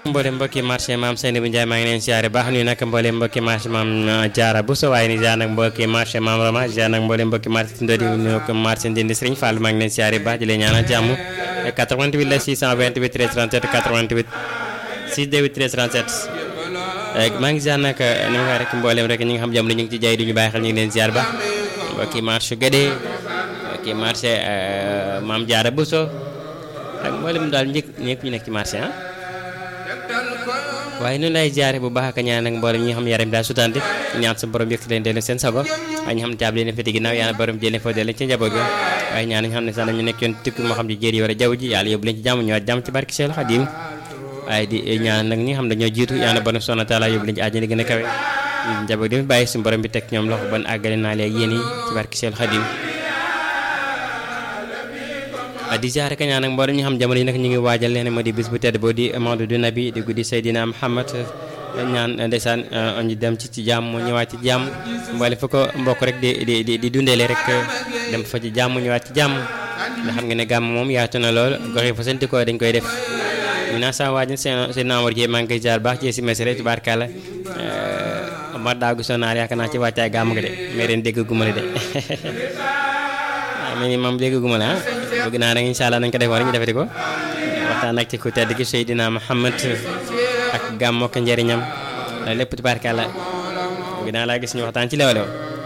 mboolem mbokki marché maam Seyni bu Njaay maa ngi leen siyaare baax nuyu nag mboolem mbokki marché maam Jaara bu so waaye ni ziar nag mbokki marché maam Rama ziar nag mboolem mbokki marché Tindodi ñu ko marché Ndindi Sëriñ Fall maa ngi leen siyaare baax di leen ñaanal jàmm 88 la 628 13 37 88 628 13 37 maa ngi ziar nag ni ma waxee rek mboolem rek ñi nga xam jamono ñu ngi ci jaay du ñu bàyyi xel ñu ngi leen ziar baax mbokki marché Guédé mbokki marché maam Jaara bu so ak mboolem daal njëkk ñëpp ñu nekk ci marché ah waaye noonu lay jaare bu baax ak ñaan nag mboolem ñi nga xam yaram daal sutante ñaan sa borom yëkkati leen dellu seen sago waaye ñi xam taab leen fete ginnaaw yàlla borom jëlee foo dellu ci njaboot ga waaye ñaan ñi xam ne sax nañu nekk yoon tukki moo xam ci jéer yi war a jaww ji yàlla yóbbu leen ci jàmm ñëwaat jàmm ci barke Seex Xaadim waaye di ñaan nag ñi nga xam dañoo jiitu yàlla borom subhaanahu wa taala yóbbu leen ci àjjana gën a kawe njaboot gi bàyyi suñu borom bi teg ñoom loxo ban àggale naa leen yéen yi ci barke Seex Xaadim di ziare ka ñaan nag mboolem ñi xam jamono yi nag ñu ngi waajal leen moo di bis bu tedd boo di mawdu du nabi di guddi Seydina Muhammad ñaan ndeysaan ñu dem ci ci jàmm ñëwaat ci jàmm mboole fa ko mbokk rek di di di di dundeele rek dem fa ci jàmm ñëwaat ci jàmm nga xam nga ne gàmm moom yaatu na lool gox yi fa seen ko dañ koy def ñu naa sama waaj seen seen naamor ji maa ngi koy jaar baax ci si mesere tubaarkàlla ma daagu sonaar yaakaar naa ci wàccaay gàmm ga de mais ren dégg guma la de waaw mais ni moom dégg guma la bëgg naa nag incha allah nañ ko defoon rek ñu defati ko waxtaan ak ci ku tedd gi Seydina Muhammad ak gàmmo ak njëriñam lépp tubaarkàlla bëgg naa laa gis ñu waxtaan ci leewalew